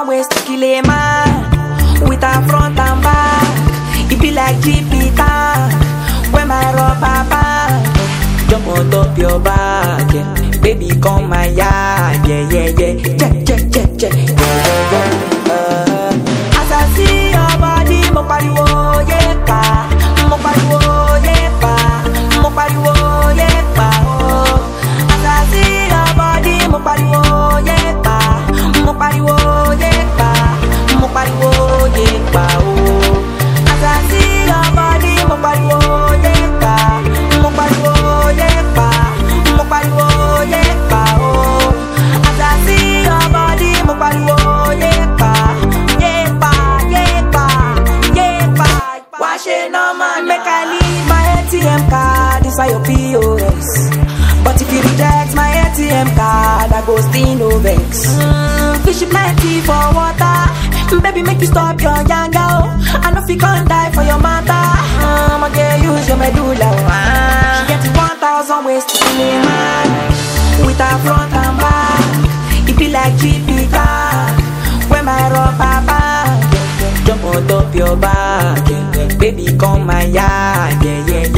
thousand ways to kill a man with a front and back. It be like Jupiter when my rubber band jump on top your back. Yeah. Baby, come my yard. Yeah, yeah, yeah. Check, check, check, check. Yeah, yeah, yeah. Uh, as I see your body, mo pariwo yepa, mo pariwo yepa, mo pariwo yepa. Oh. As I see your body, mo pariwo yepa, mo pariwo yepa, mo pariwo yepa. Oh. As I see your body, mo pariwo yepa, mo pariwo yepa, mo pariwo yepa. Oh. As I see your body, mo pariwo yepa, yepa, yepa, yepa. Why she no man make I leave my ATM card inside your POS? But if you reject my ATM card, I go still no vex. Mm, fish plenty for water. Baby, make you stop your yanga. Oh. I know if you can't die for your mother. Um, I get use your medulla. Oh. Ah. She get one thousand ways to kill a man with her front and back. It be like Jupiter when my rubber band jump on top your back. Yeah, yeah. Baby, come my yard. Yeah, yeah,